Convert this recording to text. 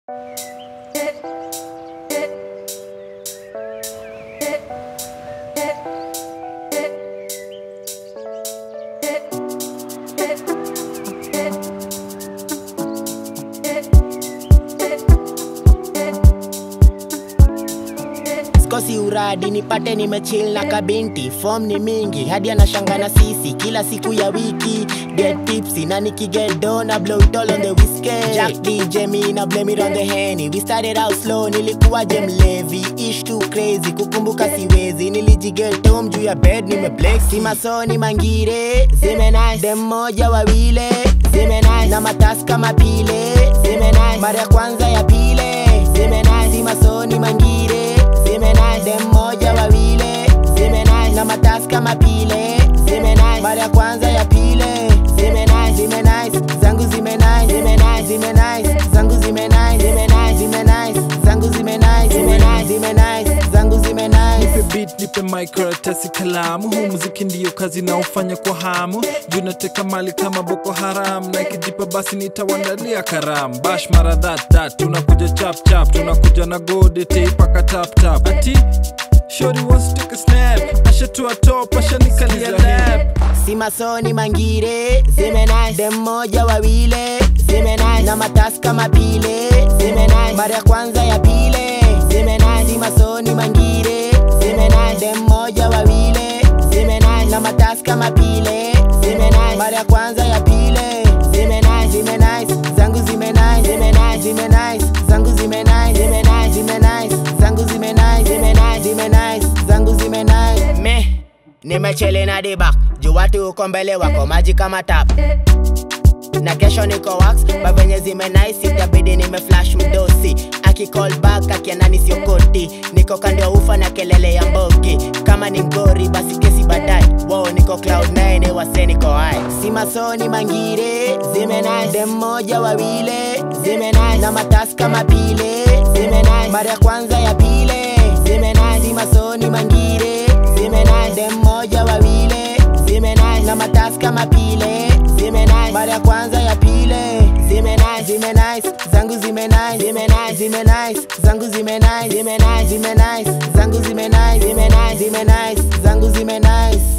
sikosi uradi nipate nimechill na kabinti fom ni mingi hadi anashanga na sisi kila siku ya wiki get tipsy na nikiget do na blow it all on the whiskey Jack DJ me na blame it on the henny we started out slow nilikuwa je mlevi ish too crazy kukumbuka siwezi nilijiget home juu ya bed nimeblex si masoni mangire zime nice dem moja wawile zime nice na matasi kama pile zime nice mara ya kwanza ya pile zime nice si masoni mangire zime nice dem moja wawile zime nice na matasi kama pile zime nice mara ya kwanza ya pile zime nice zime nice zangu zime nice zime nice zime nice zangu zime nice zime nice zime nice zangu zime nice zime nice zime nice zangu zime nice nipe beat nipe mic karatasi kalamu huu muziki ndiyo kazi naofanya kwa hamu juu nateka mali kama boko haram na ikijipa basi nitawandalia karamu bash mara that that tunakuja chap chap tunakuja na godete paka tap tap ati shori wants to take a snap ashatua top ashanikalia lap si masoni mangire zime nice dem moja wawile zime nice na matasi kama pile zime nice mara ya kwanza ya pile zime nice si masoni mangire zime nice dem moja wawile zime nice na matasi kama pile zime nice mara ya kwanza ya pile zime nice zime nice zangu zime nice zime nice zime nice zangu zime nice zime nice zime nice zangu zime nice zime nice zime nice zangu zime nice me nimechele na dibak juu watu uko mbele wako maji kama tap na kesho niko wax bavenye zime nice itabidi nime flash mdosi akicall back akianani sio koti niko kando ya ufa na kelele ya mbogi kama ni mgori basi kesi baadaye wow niko cloud 9 wase niko high si masoni mangire zime nice dem moja wawile zime nice na matasi kama pile zime nice mara ya kwanza ya pile zime nice si masoni mangire zime nice dem moja wawile zime nice na matasi kama pile zime nice mara ya kwanza ya pile zime nice zime nice zangu zime nice zime nice zime nice zangu zime nice zime nice zime nice zangu zime nice zime nice zime nice zangu zime nice